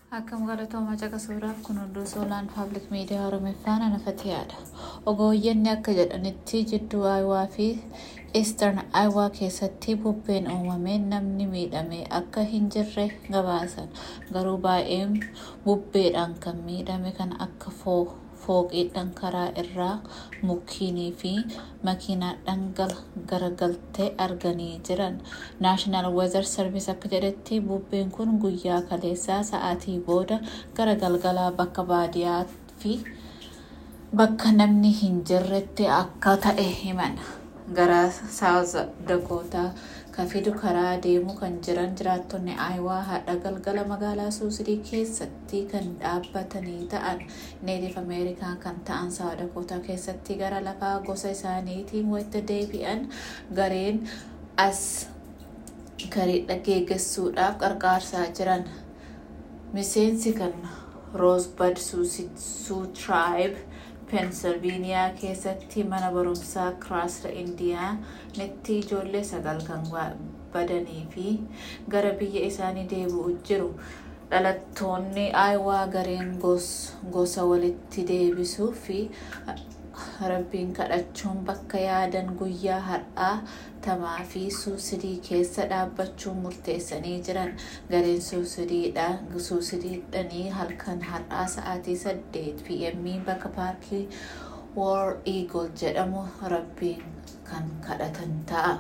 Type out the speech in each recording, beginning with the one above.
Akkam galatooma caqasuudhaaf kun hunduu soolaan paablik miidiyaa Oromiffaan anafatiyaadha. Ogeeyyenni akka jedhanitti jidduu Aayuwaa fi Eastern Aayuwaa keessatti bubbeen uumameen namni miidhame akka hin jirre gabaasan. Garuu baay'een bubbeedhaan kan miidhame kan akka fooqiidhaan karaa irraa mukkiinii fi makiinaadhaan garagaltee arganii jiran. Naashinaal Weezar Sarviis akka jedhetti bubbeen kun guyyaa kaleessaa sa'aatii booda gara galgalaa bakka baadiyaa fi bakka namni hin jirretti akka ta'e himan. Gara Saawuz Dakootaa kan fidu karaa deemu kan jiran jiraattonni Aayuwaa haadha galgala magaalaa Suusidii keessatti kan dhaabbatanii ta'an neetif Ameerikaa kan ta'an Saawuz Dakootaa keessatti gara lafaa gosa isaaniitiin wayita deebi'an gareen as gareedha geeggessuudhaaf qarqaarsaa jiran. Miseensi kan Roosbad Suu Tribe Pensilveeniyaa keessatti mana barumsaa Kiraasra Indiyaa netti ijoollee sagal kan badanii fi gara biyya isaanii deebi'u jiru. Dhalattoonni Aayuwaa gareen gosa walitti deebisuu fi rabbiin kadhachuun bakka yaadan guyyaa har'aa tamaa fi suusidii keessa dhaabbachuun murteessanii jiran gareen suusidiidhanii halkan har'aa sa'aatii saddeet pm bakka paarkii war eagle jedhamu rabbiin kan kadhatan ta'a.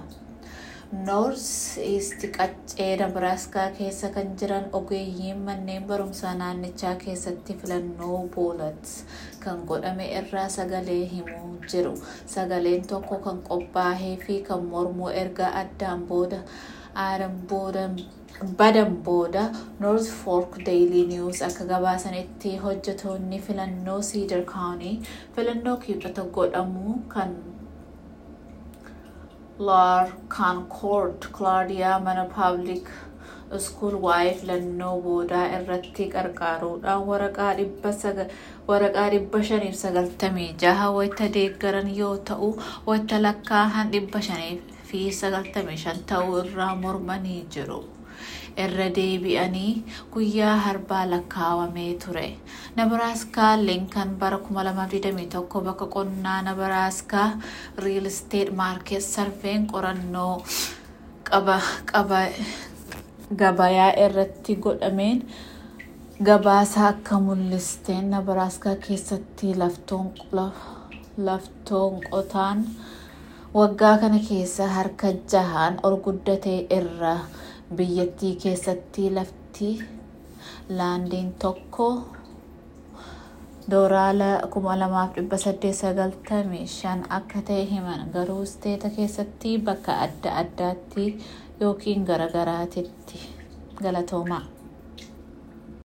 noors iisti qaccee nabiraaskaa keessa kan jiran ogeeyyiin manneen barumsaa naannichaa keessatti filannoo boolat kan godhame irraa sagalee himuu jiru sagaleen tokko kan qophaa'ee fi kan mormuu erga addaan booda aadan booda badan booda noorth fork deeyilii niwus akka gabaasanitti hojjetoonni filannoo siidar kaawunii filannoo kibxata godhamu kan Lar Concord Claudia mana Public School waa'ee filannoo boodaa irratti qarqaaruudhaan waraqaa dhibba shaniif sagaltamii jaha wayita deeggaran yoo ta'u wayita lakkaa'an dhibba shanii fi sagaltamii shan ta'uu irraa mormanii jiru. irra deebi'anii guyyaa harbaa lakkaawamee ture. Nabaraaskaa Linkan bara 2021 bakka qonnaa Nabaraaskaa Real Estate Market Sarveen qorannoo gabayaa irratti godhameen gabaasa akka mul'isteen Nabaraaskaa keessatti laftoon qotaan waggaa kana keessa harka jahaan ol guddatee irra biyyattii keessatti lafti laandiin tokko dooraala 2895 akka ta'e himan garuu isteeta keessatti bakka adda addaatti yookiin garagaraatitti galatoomaa.